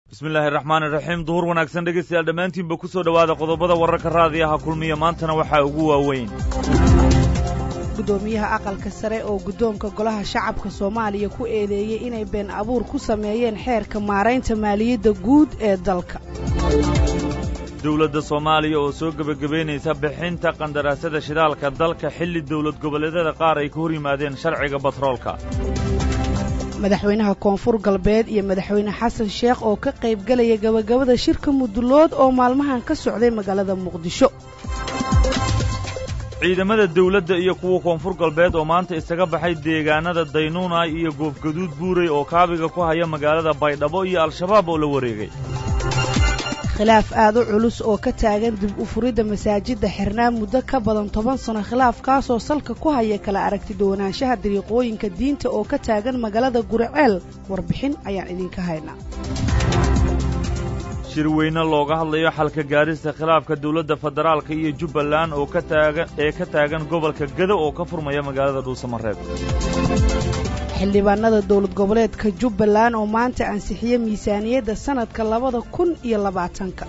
bismillaahi raxmaan iraxiim duhur wanaagsan dhegaystayaal dhammaantiinba ku soo dhowaada qodobada wararka raadiyaha kulmiya maantana waxaa ugu waaweyn gudoomiyaha aqalka sare oo guddoonka golaha shacabka soomaaliya ku eedeeyey inay been abuur ku sameeyeen xeerka maaraynta maaliyadda guud ee dalka dowladda soomaaliya oo soo gebagabaynaysa bixinta qandaraasada shidaalka dalka xilli dowlad goboleedyada qaar ay ka hor yimaadeen sharciga batroolka madaxweynaha koonfur galbeed iyo madaxweyne xasan sheekh oo ka qayb gelaya gabagabada shirka mudulood oo maalmahan ka socday magaalada muqdisho ciidamada dawladda iyo kuwa koonfur galbeed oo maanta isaga baxay deegaanada daynuunay iyo goofgaduud buurey oo kaabiga ku haya magaalada baydhabo iyo al-shabaab oo la wareegay khilaaf aad u culus oo ka taagan dib u furidda masaajidda xirnaa muddo ka badan toban sano khilaafkaasoo salka ku haya kala aragti duwanaanshaha dariiqooyinka diinta oo ka taagan magaalada guriceel warbixin ayaan idinka haynaa shirweyne looga hadlayo xalka gaadhista khilaafka dawladda federaalka iyo jubbaland oo ka taagan ee ka taagan gobolka gado oo ka furmaya magaalada dhuusamareeb xildhibaanada dowlad goboleedka jubbaland oo maanta ansixiye miisaaniyadda sannadka labada kun iyo labaatanka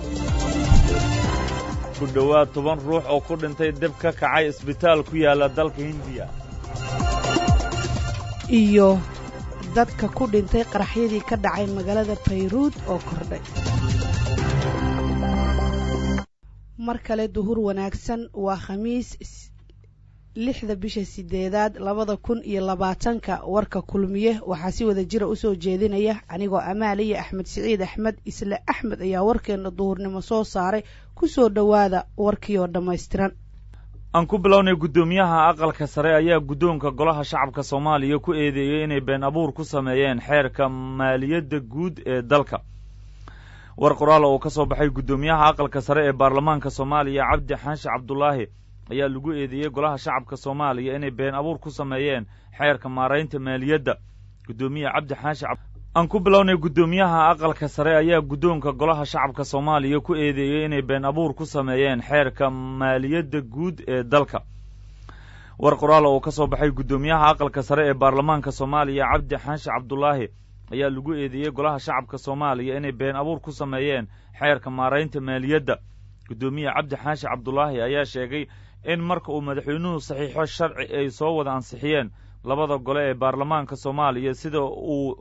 ku dhowaad toban ruux oo ku dhintay dib ka kacay isbitaal ku yaalla dalka hindiya iyo dadka ku dhintay qaraxyadii ka dhacay magaalada bayruud oo kordhay mar kale duhur wanaagsan waa khamiis lixda bisha sideedaad labada kun iyo labaatanka warka kulmiye waxaa si wada jira usoo jeedinaya anigoo amaaliya axmed siciid axmed isle axmed ayaa warkeena duhurnimo soo saaray kusoo dhowaada warkii oo dhammaystiran aan ku bilownay guddoomiyaha aqalka sare ayaa guddoonka golaha shacabka soomaaliya ku eedeeyey inay been abuur ku sameeyeen xeerka maaliyadda guud ee dalka war qoraal oo ka soo baxay guddoomiyaha aqalka sare ee baarlamaanka soomaaliya cabdi xaashi cabdulaahi ayaa lagu eedeeyey golaha shacabka soomaaliya inay been abuur ku sameeyeen xeerka maaraynta maaliyadda guddoomiye cabdi xaashi aan ku bilownay guddoomiyaha aqalka sare ayaa guddoonka golaha shacabka soomaaliya ku eedeeyey inay been abuur ku sameeyeen xeerka maaliyadda guud ee dalka war qoraal oo ka soo baxay guddoomiyaha aqalka sare ee baarlamaanka soomaaliya cabdi xaashi cabdulaahi ayaa lagu eedeeyey golaha shacabka soomaaliya inay been abuur ku sameeyeen xeerka maaraynta maaliyadda guddoomiye cabdi xaashi cabdulaahi ayaa sheegay in marka uu madaxweynuhu saxiixo sharci ay soo wada ansixiyeen labada gole ee baarlamaanka soomaaliya sida uu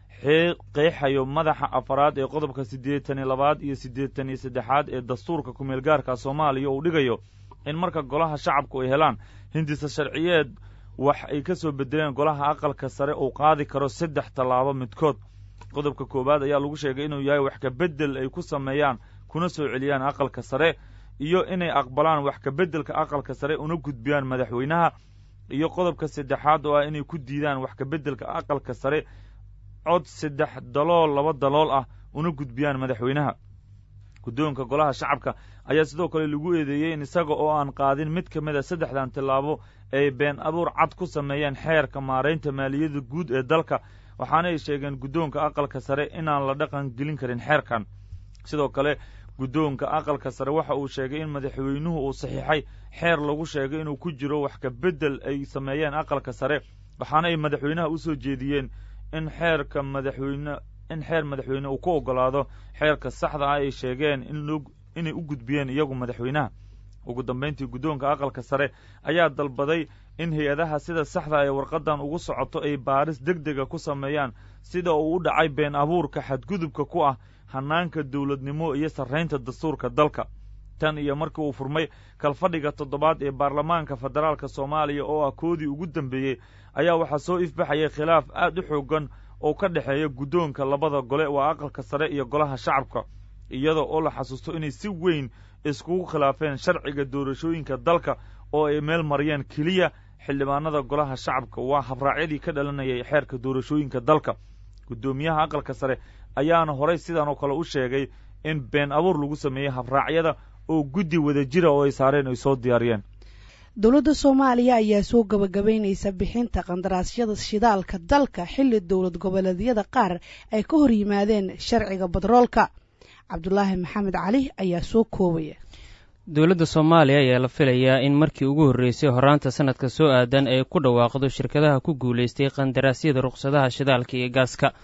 qeexayo madaxa afaraad ee qodobka siddeetan iyo labaad iyo siddeetan iyo saddexaad ee dastuurka kumeel gaarka soomaaliya uu dhigayo in marka golaha shacabku ay helaan hindisa sharciyeed wax ay ka soo bedeleen golaha aqalka sare uu qaadi karo saddex tallaabo midkood qodobka koowaad ayaa lagu sheegay inuu yahay wax ka beddel ay ku sameeyaan kuna soo celiyaan aqalka sare iyo inay aqbalaan wax ka beddelka aqalka sare una gudbiyaan madaxweynaha iyo qodobka saddexaad oo ah inay ku diidaan wax ka beddelka aqalka sare cod saddex dalool laba dalool ah una gudbiyaan madaxweynaha guddoonka golaha shacabka ayaa sidoo kale lagu eedeeyey in isaga oo aan qaadin mid ka mid a saddexdan tillaabo ay been abuur cad ku sameeyeen xeerka maaraynta maaliyadda guud ee dalka waxaana ay sheegeen guddoonka aqalka sare inaan la dhaqan gelin karin xeerkan sidoo kale guddoonka aqalka sare waxa uu sheegay in madaxweynuhu uu saxiixay xeer lagu sheegay inuu ku jiro wax ka beddel ay sameeyeen aqalka sare waxaana ay madaxweynaha u soo jeediyeen in xeerka madaxweyne in xeer madaxweyne uu ku oggolaado xeerka saxda ah ay sheegeen inay u gudbiyeen iyagu madaxweynaha ugu dambayntii guddoonka aqalka sare ayaa dalbaday in hay-adaha sida saxda ee warqaddan ugu socoto ay baaris deg dega ku sameeyaan sida uu u dhacay been abuurka xadgudubka ku ah hannaanka dawladnimo iyo sarraynta dastuurka dalka tan iyo markii uu furmay kalfadhiga toddobaad ee baarlamaanka federaalka soomaaliya oo ah koodii ugu dambeeyey ayaa waxaa soo ifbaxayay khilaaf aad u xooggan oo ka dhexeeya guddoonka labada gole waa aqalka sare iyo golaha shacabka iyadoo oo la xasuusto inay si weyn iskugu khilaafeen sharciga doorashooyinka dalka oo ay meel mariyeen keliya xildhibaanada golaha shacabka waa habraacyadii ka dhalanayay xeerka doorashooyinka dalka guddoomiyaha aqalka sare ayaana horay sidan oo kale u sheegay in been abuur lagu sameeyey habraacyada oo guddi wada jira oo ay saareen ay soo diyaariyeen dowladda soomaaliya ayaa soo gabagabaynaysa bixinta qandaraasyada shidaalka dalka xilli dowlad goboleedyada qaar ay ka hor yimaadeen sharciga badroolka cabdulaahi maxamed cali ayaa soo koobaya dowladda soomaaliya ayaa la filayaa in markii ugu horreysay horaanta sanadka soo aadan ay ku dhawaaqdo shirkadaha ku guulaystay qandaraasyada ruqsadaha shidaalka iyo gaaska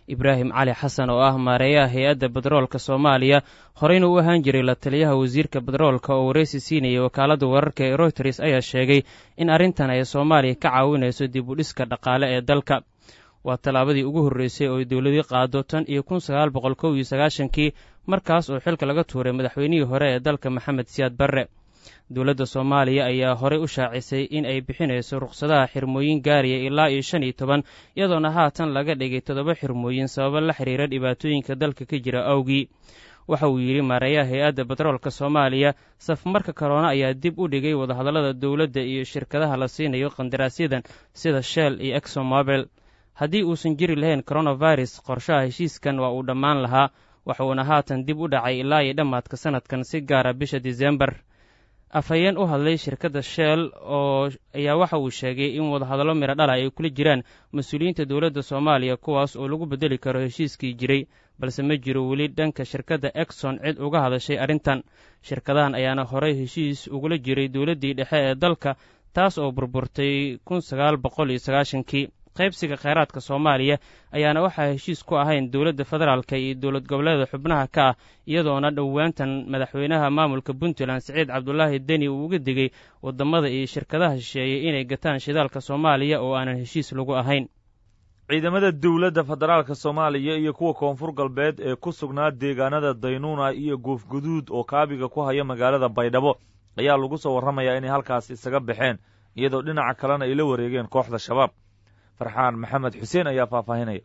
ibraahim cali xasan oo ah maareeyaha hay-adda bedroolka soomaaliya horeyna u ahaan jiray la taliyaha wasiirka bedroolka oo wareysi siinayay wakaaladda wararka ee royters ayaa sheegay in arrintan ay soomaaliya ka caawinayso dib u dhiska dhaqaale ee dalka waa tallaabadii ugu horreysay oo ay dowladii qaado tan iyo kun sagaal boqol kow iyo sagaashankii markaas oo xilka laga tuuray madaxweynihii hore ee dalka maxamed siyaad barre dowladda soomaaliya ayaa horey u shaacisay in ay bixinayso rukhsadaha xirmooyin gaaraya ilaa iyo shan iyo toban iyadoona haatan laga dhigay toddoba xirmooyin sababo la xiriira dhibaatooyinka dalka ka jira awgii waxa uu yidhi maareeyaha hay-adda betroolka soomaaliya safmarka karoona ayaa dib u dhigay wadahadallada dowladda iyo shirkadaha la siinayo qandaraasyadan sida shell iyo exomobel haddii uusan jiri lahayn coronavirus qorshaha heshiiskan waa uu dhammaan lahaa waxuuna haatan dib u dhacay ilaa iyo dhammaadka sanadkan si gaara bisha disembar afhayeen u hadlay shirkadda shell oo ayaa waxa uu sheegay in wadahadallo midho dhala ay kula jiraan mas-uuliyiinta dowladda soomaaliya kuwaas oo lagu beddeli karo heshiiskii jiray balse ma jiro weli dhanka shirkadda exon cid uga hadashay arrintan shirkadahan ayaana horey heshiis ugula jiray dowladdii dhexe ee dalka taas oo burburtay kun sagaal boqol iyo sagaashankii qaybsiga kheyraadka soomaaliya ayaana waxaa heshiis ku ahayn dowladda federaalka iyo dowlad goboleeda xubnaha ka ah iyadoona dhowaantan madaxweynaha maamulka puntland siciid cabdulaahi deni uu uga digay waddamada iyo shirkadaha shisheeyey inay gataan shidaalka soomaaliya oo aanan heshiis lagu ahayn ciidamada dowladda federaalka soomaaliya iyo kuwa koonfur galbeed ee ku sugnaa deegaanada daynuuna iyo goofguduud oo kaabiga ku haya magaalada baydhabo ayaa lagu soo warramayaa inay halkaas isaga baxeen iyadoo dhinaca kalena ay la wareegeen kooxda shabaab farxaan maxamed xuseen ayaa faahfaahinaya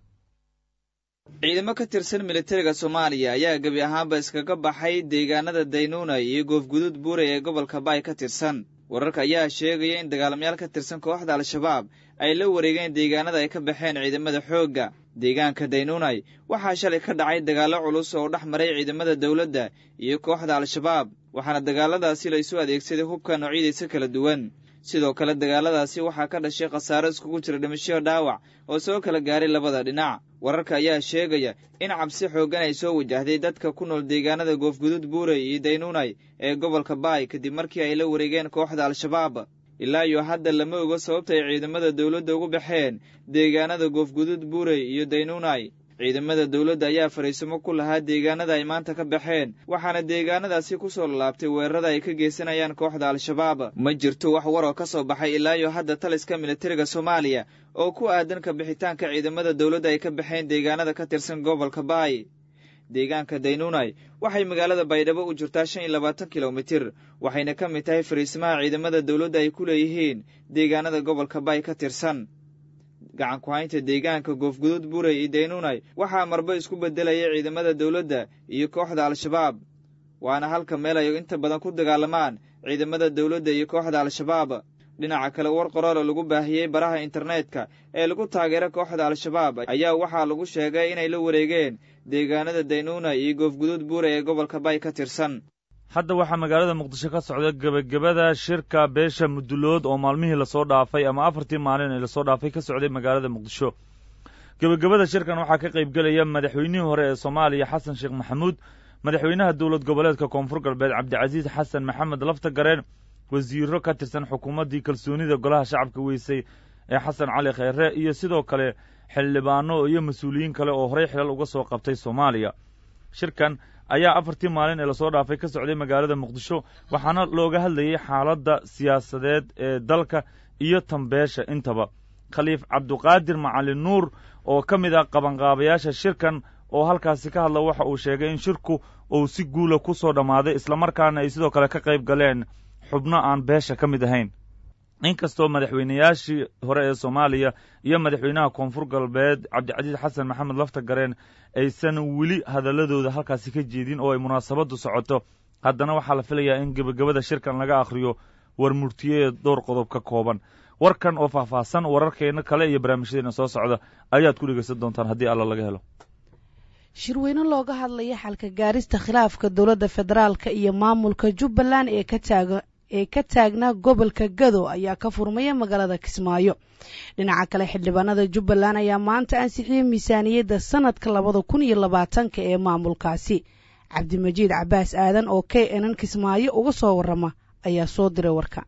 ciidamo ka tirsan militariga soomaaliya ayaa gebi ahaanba iskaga baxay deegaanada daynuuna iyo goofguduud buuray ee gobolka baay ka tirsan wararka ayaa sheegaya in dagaalamayaal ka tirsan kooxda al-shabaab ay la wareegeen deegaanada ay ka baxeen ciidamada xoogga deegaanka daynuunay waxaa shalay ka dhacay dagaallo culus oo dhex maray ciidamada dowladda iyo kooxda al-shabaab waxaana dagaaladaasi la isu adeegsaday hubka noocyadiisa kala duwan sidoo kale dagaaladaasi waxaa ka dhashay khasaaro iskugu jira dhimasho dhaawac oo soo kala gaaray labada dhinac wararka ayaa sheegaya in cabsi xooggan ay soo wajahday dadka ku nool deegaanada goofguduud buurey iyo daynuunay ee gobolka baay kadib markii ay la wareegeen kooxda al-shabaab ilaa iyo hadda lama ogo sababta ay ciidamada dowladda ugu baxeen deegaanada goofguduud buurey iyo daynuunay ciidamada dowladda ayaa fariisimo ku lahaa deegaanada ay maanta ka baxeen waxaana deegaanadaasi ku soo lalaabtay weerarada ay ka geysanayaan kooxda al-shabaab ma jirto wax war oo ka soo baxay ilaa iyo hadda taliska militariga soomaaliya oo ku aadan ka bixitaanka ciidamada dowladda ay ka baxeen deegaanada ka tirsan gobolka baay deegaanka daynuunay waxay magaalada baydhabo u jirtaa shan iyo labaatan kilomitir waxayna ka mid tahay fariisimaha ciidamada dowladda ay ku leeyihiin deegaanada gobolka baay ka tirsan gacan ku-haynta deegaanka goofguduud buurey iyo daynuunay waxaa marba isku beddelaya ciidamada dowladda iyo kooxda al-shabaab waana halka meel ay inta badan ku dagaalamaan ciidamada dowladda iyo kooxda al-shabaab dhinaca kale war qoroola lagu baahiyey baraha internetka ee lagu taageera kooxda al-shabaab ayaa waxaa lagu sheegay inay la wareegeen deegaanada daynuuna iyo goofguduud buurey ee gobolka bay ka tirsan hadda waxaa magaalada muqdisho ka socda gebagabada shirka beesha mudulood oo maalmihii lasoo dhaafay ama afartii maalin ee lasoo dhaafay ka socday magaalada muqdisho gebagabada shirkan waxaa ka qaybgelaya madaxweynihii hore ee soomaaliya xasan sheekh maxamuud madaxweynaha dowlad goboleedka koonfur galbeed cabdicasiis xasan maxamed lafta gareen wasiiro ka tirsan xukuumaddii kalsoonida golaha shacabka weysay ee xasan cali kheyre iyo sidoo kale xildhibaano iyo mas-uuliyiin kale oo horey xilal uga soo qabtay soomaaliya shirkan ayaa afartii maalin ee lasoo dhaafay ka socday magaalada muqdisho waxaana looga hadlayay xaaladda siyaasadeed ee dalka iyo tambeesha intaba khaliif cabduqaadir macalin nuur oo ka mid ah qabanqaabayaasha shirkan oo halkaasi ka hadla waxa uu sheegay in shirku uu si guula ku soo dhammaaday islamarkaana ay sidoo kale ka qayb galeen xubno aan beesha ka mid ahayn inkastoo madaxweynayaashii hore ee soomaaliya iyo madaxweynaha koonfur galbeed cabdicasiis xasan maxamed lafta gareen aysan weli hadalladooda halkaasi ka jeedin oo ay munaasabaddu socoto haddana waxaa la filayaa in gebagabada shirkan laga akhriyo war murtiyeed dhowr qodob ka kooban warkan oo faahfaahsan wararkeenna kale iyo barnaamijyadeena soo socda ayaad ku dhegaysan doontaan haddii alla laga helo shirweyne looga hadlaya xalka gaarista khilaafka dowladda federaalka iyo maamulka jubbaland ee ka taaga ee ka taagnaa gobolka gado ayaa ka furmaya magaalada kismaayo dhinaca kale xildhibaanada jubbaland ayaa maanta ansixiyey miisaaniyadda sanadka labada kun iyo labaatanka ee maamulkaasi cabdimajiid cabaas aadan oo k nn kismaayo uga soo warrama ayaa soo diray warka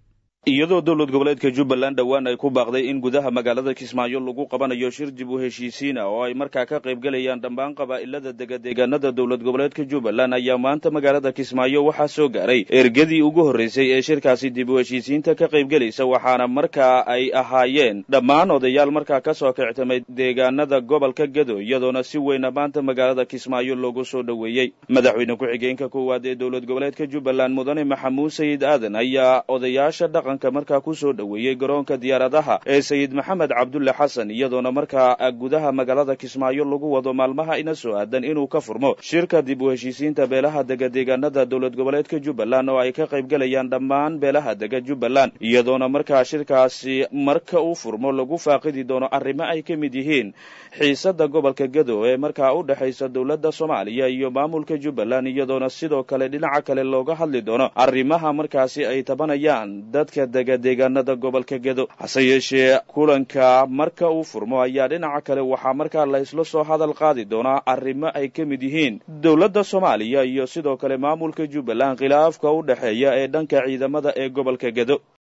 iyadoo dowlad goboleedka jubbaland dhowaan ay ku baaqday in gudaha magaalada kismaayo lagu qabanayo shir dib u heshiisiina oo ay markaa ka qayb gelayaan dhammaan qabaa'ilada degadeegaanada dowlad goboleedka jubbaland ayaa maanta magaalada kismaayo waxaa soo gaaray ergadii ugu horreysay ee shirkaasi dib u heshiisiinta ka qayb gelaysa waxaana markaa ay ahaayeen dhammaan odayaal markaa ka soo kictamay deegaanada gobolka gedo iyadoona si weyna maanta magaalada kismaayo loogu soo dhoweeyey madaxweyne ku-xigeenka koowaad ee dowlad goboleedka jubbaland mudane maxamuud sayid aadan ayaa odayaasha dhaqan markaa ku soo dhoweeyey garoonka diyaaradaha ee sayid maxamed cabdulle xasan iyadoona markaa gudaha magaalada kismaayo lagu wado maalmaha ina soo aadan inuu ka furmo shirka dib u heshiisiinta beelaha dega deegaanada dowlad goboleedka jubbaland oo ay ka qayb gelayaan dhammaan beelaha dega jubbaland iyadoona markaa shirkaasi marka uu furmo lagu faaqidi doono arrimo ay ka mid yihiin xiisada gobolka gedo ee markaa u dhexaysa dowladda soomaaliya iyo maamulka jubbaland iyadoona sidoo kale dhinaca kale looga hadli doono arrimaha markaasi ay tabanayaan dadka dega deegaanada gobolka gedo hase yeeshee kulanka marka uu furmo ayaa dhinaca kale waxaa markaa la isla soo hadal qaadi doonaa arrimo ay ka mid yihiin dowladda soomaaliya iyo sidoo kale maamulka jubbaland khilaafka u dhexeeya ee dhanka ciidamada ee gobolka gedo